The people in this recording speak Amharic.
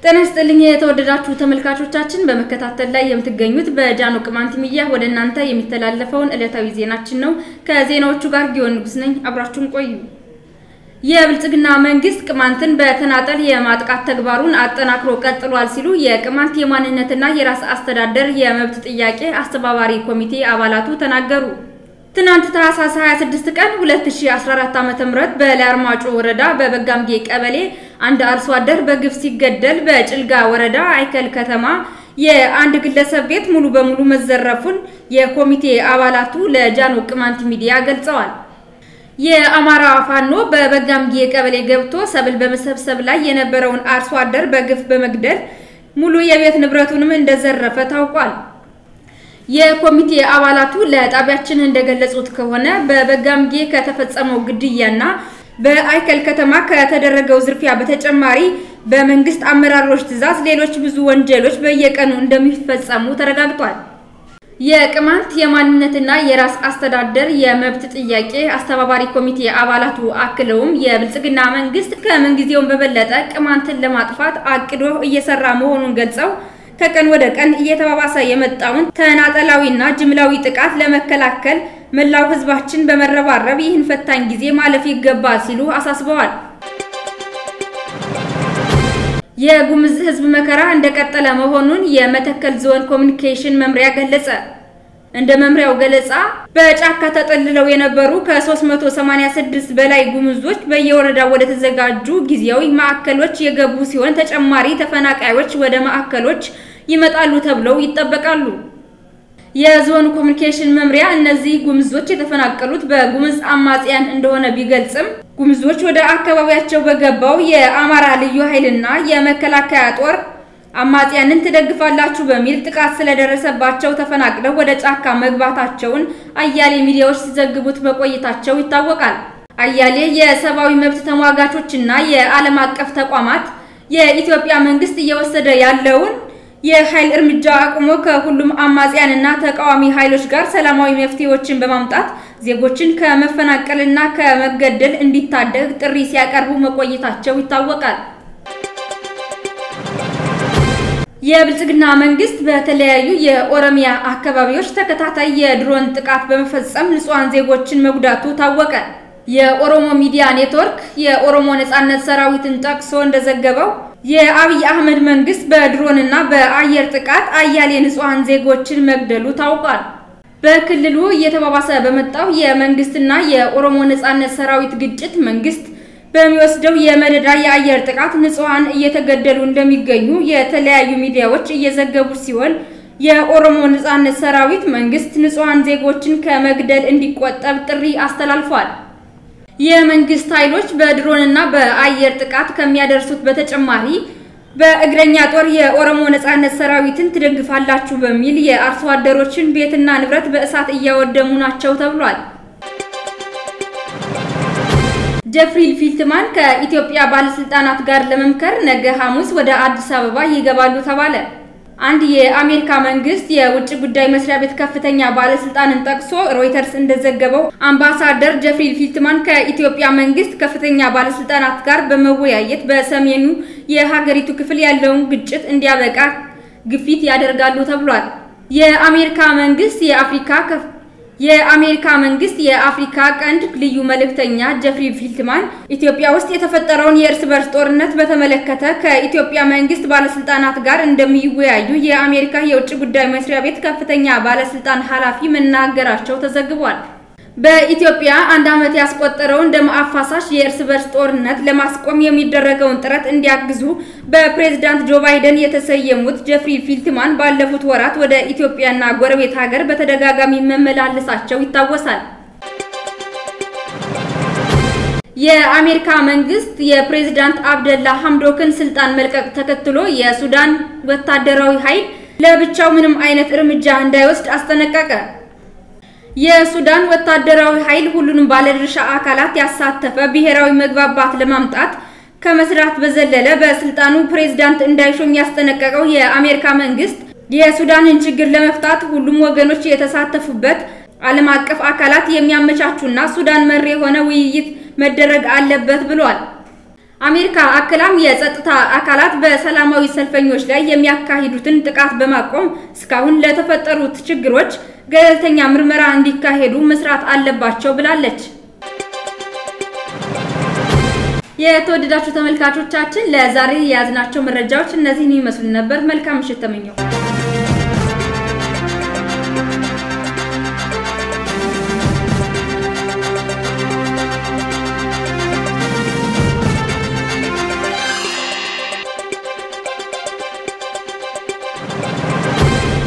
ጤና ይስጥልኝ የተወደዳችሁ ተመልካቾቻችን፣ በመከታተል ላይ የምትገኙት በጃኖ ቅማንት ሚዲያ ወደ እናንተ የሚተላለፈውን ዕለታዊ ዜናችን ነው። ከዜናዎቹ ጋር ጊዮን ንጉስ ነኝ። አብራችሁን ቆዩ። የብልጽግና መንግስት ቅማንትን በተናጠል የማጥቃት ተግባሩን አጠናክሮ ቀጥሏል ሲሉ የቅማንት የማንነትና የራስ አስተዳደር የመብት ጥያቄ አስተባባሪ ኮሚቴ አባላቱ ተናገሩ። ትናንት ታህሳስ 26 ቀን 2014 ዓ.ም በላይ አርማጮ ወረዳ በበጋምጌ ቀበሌ አንድ አርሶ አደር በግፍ ሲገደል በጭልጋ ወረዳ አይከል ከተማ የአንድ ግለሰብ ቤት ሙሉ በሙሉ መዘረፉን የኮሚቴ አባላቱ ለጃኖ ቅማንት ሚዲያ ገልጸዋል። የአማራ ፋኖ በበጋምጌ ቀበሌ ገብቶ ሰብል በመሰብሰብ ላይ የነበረውን አርሶ አደር በግፍ በመግደል ሙሉ የቤት ንብረቱንም እንደዘረፈ ታውቋል። የኮሚቴ አባላቱ ለጣቢያችን እንደገለጹት ከሆነ በበጋምጌ ከተፈጸመው ግድያና በአይከል ከተማ ከተደረገው ዝርፊያ በተጨማሪ በመንግስት አመራሮች ትዕዛዝ ሌሎች ብዙ ወንጀሎች በየቀኑ እንደሚፈጸሙ ተረጋግጧል። የቅማንት የማንነትና የራስ አስተዳደር የመብት ጥያቄ አስተባባሪ ኮሚቴ አባላቱ አክለውም የብልጽግና መንግስት ከምንጊዜውም በበለጠ ቅማንትን ለማጥፋት አቅዶ እየሰራ መሆኑን ገልጸው ከቀን ወደ ቀን እየተባባሰ የመጣውን ተናጠላዊና ጅምላዊ ጥቃት ለመከላከል መላው ሕዝባችን በመረባረብ ይህን ፈታኝ ጊዜ ማለፍ ይገባል ሲሉ አሳስበዋል። የጉምዝ ሕዝብ መከራ እንደቀጠለ መሆኑን የመተከል ዞን ኮሚኒኬሽን መምሪያ ገለጸ። እንደ መምሪያው ገለጻ በጫካ ተጠልለው የነበሩ ከ386 በላይ ጉምዞች በየወረዳው ወደ ተዘጋጁ ጊዜያዊ ማዕከሎች የገቡ ሲሆን ተጨማሪ ተፈናቃዮች ወደ ማዕከሎች ይመጣሉ ተብለው ይጠበቃሉ። የዞኑ ኮሚኒኬሽን መምሪያ እነዚህ ጉምዞች የተፈናቀሉት በጉምዝ አማጽያን እንደሆነ ቢገልጽም ጉምዞች ወደ አካባቢያቸው በገባው የአማራ ልዩ ኃይልና የመከላከያ ጦር አማጽያንን ትደግፋላችሁ በሚል ጥቃት ስለደረሰባቸው ተፈናቅለው ወደ ጫካ መግባታቸውን አያሌ ሚዲያዎች ሲዘግቡት መቆየታቸው ይታወቃል። አያሌ የሰብአዊ መብት ተሟጋቾችና የዓለም አቀፍ ተቋማት የኢትዮጵያ መንግስት እየወሰደ ያለውን የኃይል እርምጃ አቁሞ ከሁሉም አማጽያንና ተቃዋሚ ኃይሎች ጋር ሰላማዊ መፍትሄዎችን በማምጣት ዜጎችን ከመፈናቀልና ከመገደል እንዲታደግ ጥሪ ሲያቀርቡ መቆየታቸው ይታወቃል። የብልጽግና መንግስት በተለያዩ የኦሮሚያ አካባቢዎች ተከታታይ የድሮን ጥቃት በመፈጸም ንጹሐን ዜጎችን መጉዳቱ ታወቀ። የኦሮሞ ሚዲያ ኔትወርክ የኦሮሞ ነጻነት ሰራዊትን ጠቅሶ እንደዘገበው የአብይ አህመድ መንግስት በድሮንና በአየር ጥቃት አያሌ ንጹሐን ዜጎችን መግደሉ ታውቋል። በክልሉ እየተባባሰ በመጣው የመንግስትና የኦሮሞ ነጻነት ሰራዊት ግጭት መንግስት በሚወስደው የመደዳ የአየር ጥቃት ንጹሐን እየተገደሉ እንደሚገኙ የተለያዩ ሚዲያዎች እየዘገቡ ሲሆን የኦሮሞ ነጻነት ሰራዊት መንግስት ንጹሐን ዜጎችን ከመግደል እንዲቆጠብ ጥሪ አስተላልፏል። የመንግስት ኃይሎች በድሮንና በአየር ጥቃት ከሚያደርሱት በተጨማሪ በእግረኛ ጦር የኦሮሞ ነጻነት ሰራዊትን ትደግፋላችሁ በሚል የአርሶ አደሮችን ቤትና ንብረት በእሳት እያወደሙ ናቸው ተብሏል። ጀፍሪ ፊልትማን ከኢትዮጵያ ባለስልጣናት ጋር ለመምከር ነገ ሐሙስ ወደ አዲስ አበባ ይገባሉ ተባለ። አንድ የአሜሪካ መንግስት የውጭ ጉዳይ መስሪያ ቤት ከፍተኛ ባለስልጣንን ጠቅሶ ሮይተርስ እንደዘገበው አምባሳደር ጀፍሪ ፊልትማን ከኢትዮጵያ መንግስት ከፍተኛ ባለስልጣናት ጋር በመወያየት በሰሜኑ የሀገሪቱ ክፍል ያለውን ግጭት እንዲያበቃ ግፊት ያደርጋሉ ተብሏል። የአሜሪካ መንግስት የአፍሪካ የአሜሪካ መንግስት የአፍሪካ ቀንድ ልዩ መልእክተኛ ጀፍሪ ፊልትማን ኢትዮጵያ ውስጥ የተፈጠረውን የእርስ በርስ ጦርነት በተመለከተ ከኢትዮጵያ መንግስት ባለስልጣናት ጋር እንደሚወያዩ የአሜሪካ የውጭ ጉዳይ መስሪያ ቤት ከፍተኛ ባለስልጣን ኃላፊ መናገራቸው ተዘግቧል። በኢትዮጵያ አንድ ዓመት ያስቆጠረውን ደም አፋሳሽ የእርስ በርስ ጦርነት ለማስቆም የሚደረገውን ጥረት እንዲያግዙ በፕሬዝዳንት ጆ ባይደን የተሰየሙት ጀፍሪ ፊልትማን ባለፉት ወራት ወደ ኢትዮጵያና ጎረቤት ሀገር በተደጋጋሚ መመላለሳቸው ይታወሳል። የአሜሪካ መንግስት የፕሬዝዳንት አብደላ ሐምዶክን ስልጣን መልቀቅ ተከትሎ የሱዳን ወታደራዊ ኃይል ለብቻው ምንም አይነት እርምጃ እንዳይወስድ አስጠነቀቀ። የሱዳን ወታደራዊ ኃይል ሁሉንም ባለድርሻ አካላት ያሳተፈ ብሔራዊ መግባባት ለማምጣት ከመስራት በዘለለ በስልጣኑ ፕሬዝዳንት እንዳይሾም ያስጠነቀቀው የአሜሪካ መንግስት የሱዳንን ችግር ለመፍታት ሁሉም ወገኖች የተሳተፉበት ዓለም አቀፍ አካላት የሚያመቻቹና ሱዳን መር የሆነ ውይይት መደረግ አለበት ብሏል። አሜሪካ አክላም የጸጥታ አካላት በሰላማዊ ሰልፈኞች ላይ የሚያካሂዱትን ጥቃት በማቆም እስካሁን ለተፈጠሩት ችግሮች ገለልተኛ ምርመራ እንዲካሄዱ መስራት አለባቸው ብላለች። የተወደዳችሁ ተመልካቾቻችን ለዛሬ የያዝናቸው መረጃዎች እነዚህን ይመስሉ ነበር። መልካም ምሽት ተመኘው።